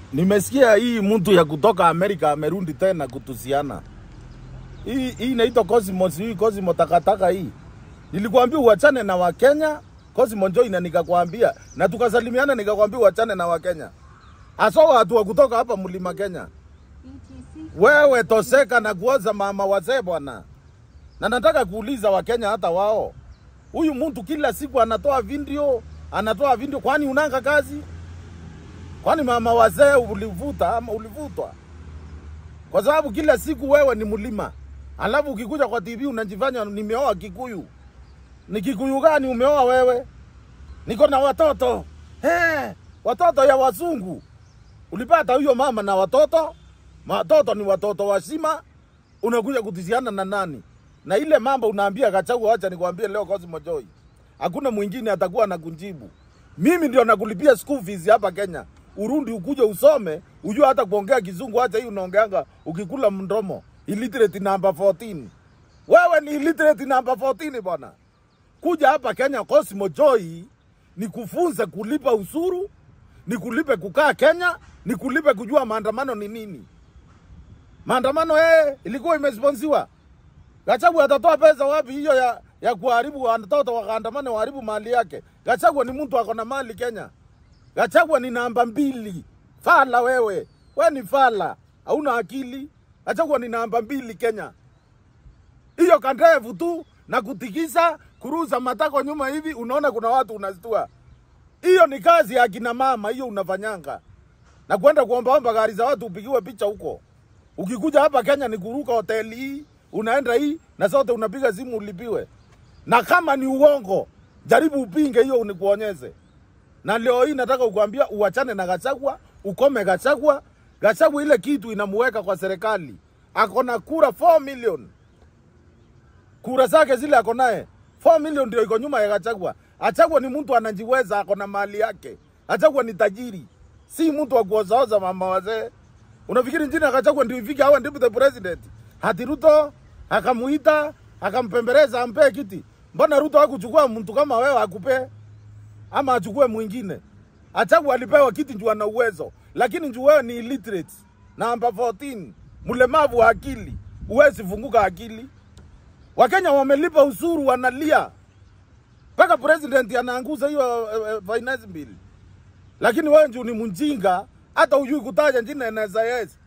Nimesikia hii mtu ya kutoka Amerika amerudi tena kutusiana. Hii hii inaitwa Cosmos, hii Cosmo takataka hii. Nilikwambia uachane na Wakenya, Cosmo njoo na nikakwambia na tukasalimiana nikakwambia uachane na Wakenya. Hasa watu wa kutoka hapa mlima Kenya. Wewe toseka na kuoza mama wazee bwana. Na nataka kuuliza Wakenya hata wao. Huyu mtu kila siku anatoa video, anatoa video kwani unanga kazi? Kwani mama wazee ulivuta ama ulivutwa? Kwa sababu kila siku wewe ni mlima, alafu ukikuja kwa TV unajifanya nimeoa Kikuyu. Ni Kikuyu gani umeoa wewe? Niko na watoto he, watoto ya wazungu. Ulipata huyo mama na watoto, watoto ni watoto wazima, unakuja kutisiana na nani? Na ile mambo unaambia Gachagua, acha nikwambie leo Cosmo Joy, hakuna mwingine atakuwa anakujibu. Mimi ndio nakulipia school fees hapa Kenya. Urundi ukuje usome, ujue hata kuongea kizungu, acha hii unaongeanga ukikula mdomo. Illiterate number 14. Wewe ni illiterate number 14 bwana. Kuja hapa Kenya Cosmo Joy ni kufunza kulipa usuru, ni kulipe kukaa Kenya, ni kulipe kujua maandamano ni nini. Maandamano eh, ilikuwa imesponsiwa. Gachagua atatoa pesa wapi hiyo ya ya kuharibu watoto wakaandamane waharibu mali yake? Gachagua ni mtu ako na mali Kenya. Gachagua ni namba mbili. Fala wewe, we ni fala, hauna akili. Gachagua ni namba mbili Kenya. Hiyo kandevu tu na kutikisa kuruza matako nyuma hivi, unaona kuna watu unastua. Hiyo ni kazi ya kina mama, hiyo unafanyanga na kwenda kuombaomba gari za watu upigiwe picha huko. Ukikuja hapa Kenya ni kuruka hoteli hii, unaenda hii na sote unapiga simu ulipiwe. Na kama ni uongo, jaribu upinge hiyo unikuonyeze. Na leo hii nataka kukwambia uachane na Gachagua, ukome Gachagua. Gachagua ile kitu inamuweka kwa serikali. Ako na kura 4 million. Kura zake zile ako naye 4 million ndio iko nyuma ya Gachagua. Gachagua ni mtu anajiweza, ako na mali yake. Gachagua ni tajiri, si mtu wa kuozaoza mama wazee. Unafikiri njini ya Gachagua ndio ifike awe deputy president? Hati Ruto akamuita akampembeleza ampee kiti. Mbona Ruto hakuchukua mtu kama wewe akupee? ama achukue mwingine. Achagua alipewa kiti juu ana uwezo, lakini juu wewe ni illiterate, namba 14, mlemavu wa akili, huwezi funguka akili. Wakenya wamelipa usuru, wanalia mpaka president anaanguza hiyo uh, uh, finance bill, lakini wewe juu ni mjinga, hata hujui kutaja jina NSIS.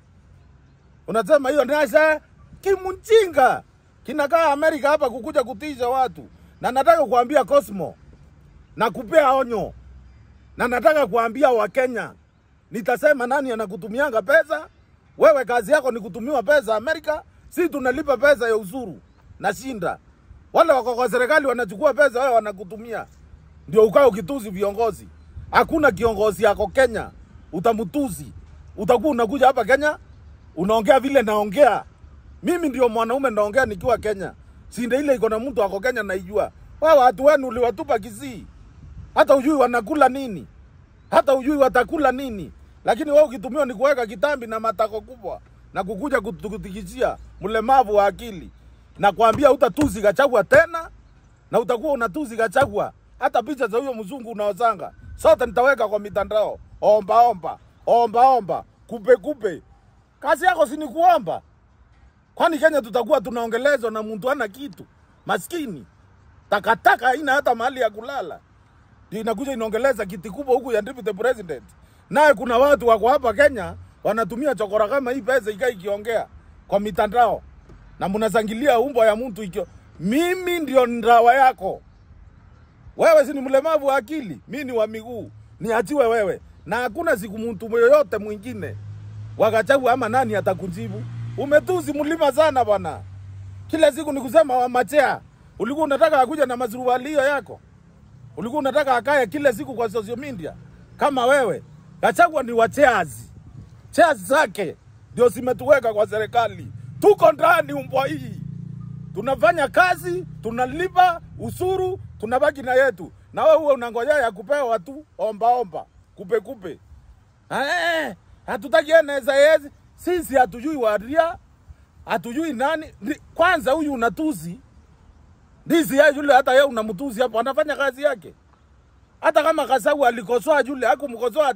Unasema hiyo NASA kimjinga kinakaa Amerika hapa kukuja kutisha watu, na nataka kuambia Cosmo na kupea onyo, na nataka kuambia Wakenya, nitasema nani anakutumianga pesa. Wewe kazi yako ni kutumiwa pesa Amerika, si tunalipa pesa ya usuru na shinda. Wale wako kwa serikali wanachukua pesa, wewe wanakutumia, ndio ukae ukituzi viongozi. Hakuna kiongozi yako Kenya utamtuzi, utakuwa unakuja hapa Kenya unaongea vile naongea mimi. Ndio mwanaume naongea nikiwa Kenya, sinde ile iko na mtu ako Kenya naijua. Wao watu wenu uliwatupa Kisii, hata ujui wanakula nini, hata ujui watakula nini, lakini wewe ukitumiwa ni kuweka kitambi na matako kubwa na kukuja kutikisia mlemavu wa akili na kuambia utatuzi Gachagua tena na utakuwa unatuzi Gachagua. Hata picha za huyo mzungu unaozanga sote nitaweka kwa mitandao. Omba omba, omba omba, kupe kupe. Kazi yako si ni kuomba? Kwani Kenya tutakuwa tunaongelezwa na mtu ana kitu maskini takataka haina hata mahali ya kulala, ndio inakuja inaongeleza kiti kubwa huku ya deputy president. Naye kuna watu wako hapa Kenya wanatumia chokora kama hii pesa ikaa ikiongea kwa mitandao na mnazangilia umbo ya mtu ikio. Mimi ndio ndawa yako wewe, si ni mlemavu wa akili, mi ni wa miguu, niachiwe wewe, na hakuna siku mtu yoyote mwingine Wakachagua ama nani atakujibu. Umetuzi mlima sana bwana, kila siku ni kusema wamachea Ulikuwa unataka akuja na mazurualio yako, ulikuwa unataka akae kila siku kwa social media kama wewe. Gachagua ni wa chairs, chairs zake ndio zimetuweka kwa serikali. Tuko ndani umbwa hii, tunafanya kazi, tunalipa usuru, tunabaki na yetu, na wewe huwe unangojea ya kupewa tu omba omba, kupe kupe. Eh, hatutaki NSIS, sisi hatujui waria, hatujui nani. Kwanza huyu unatuzi ndizi ya yule, hata yeye unamtuzi hapo, anafanya kazi yake. Hata kama Kasau alikosoa yule, hakumkosoa ati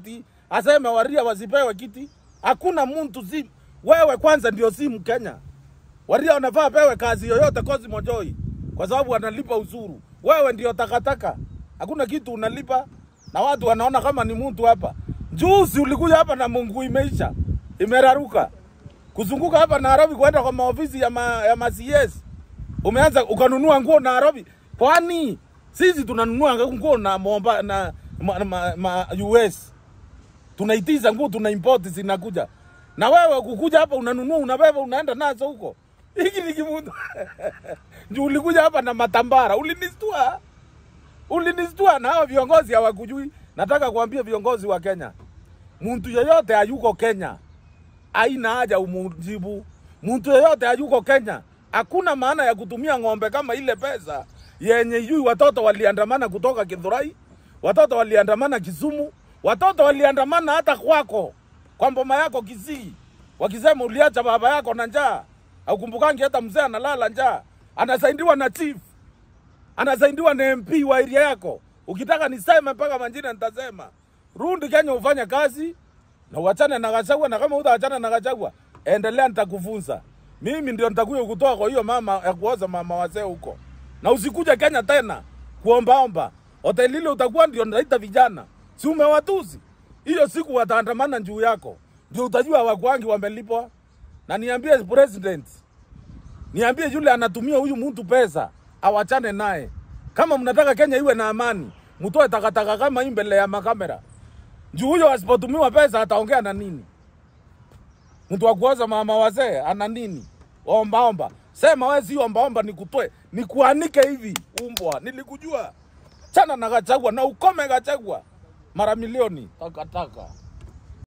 aseme Waria wasipewe kiti. Hakuna mtu si wewe kwanza ndio si Mkenya. Waria wanafaa pewe kazi yoyote Cosmo Joy kwa sababu wanalipa ushuru. Wewe ndio takataka, hakuna kitu unalipa, na watu wanaona kama ni mtu hapa. Juzi ulikuja hapa na Mungu imeisha, imeraruka kuzunguka hapa Nairobi kwenda kwa maofisi ya, ma, ya ma CS. Umeanza ukanunua nguo Nairobi, kwani sisi tunanunua nguo na momba na ma, ma, ma, US tunaitiza nguo tuna import zinakuja, na wewe kukuja hapa unanunua unabeba unaenda nazo huko. Hiki ni kimutu juu ulikuja hapa na matambara, ulinistua ulinistua, na hao viongozi hawakujui. Nataka kuambia viongozi wa Kenya, mtu yeyote hayuko Kenya haina haja umujibu. Mtu yeyote hayuko Kenya, hakuna maana ya kutumia ng'ombe kama ile pesa yenye yui. Watoto waliandamana kutoka Githurai, watoto waliandamana Kisumu, watoto waliandamana hata kwako kwa mboma yako Kisii, wakisema uliacha baba yako na njaa. Aukumbukangi hata mzee analala njaa, anasaidiwa na chief, anasaidiwa na MP wa area yako. Ukitaka niseme mpaka majina nitasema. Rudi Kenya ufanye kazi na uachane na Gachagua, na kama utaachana na Gachagua, endelea, nitakufunza mimi, ndio nitakuja kutoa kwa hiyo mama ya kuoza mama wazee huko, na usikuje Kenya tena kuombaomba. Hoteli ile utakuwa ndio naita vijana, si umewatuzi hiyo siku wataandamana juu yako, ndio utajua wakwangi wamelipwa. Na niambie president, niambie yule anatumia huyu mtu pesa awachane naye. Kama mnataka Kenya iwe na amani, mtoe takataka kama hii mbele ya makamera. Juu huyo asipotumiwa pesa ataongea na nini? Mtu wa kuoza mama wazee ana nini? Omba omba. Sema wewe si omba omba nikutoe, nikuanike hivi umbwa. Nilikujua. Chana na Gachagua na ukome Gachagua. Mara milioni takataka.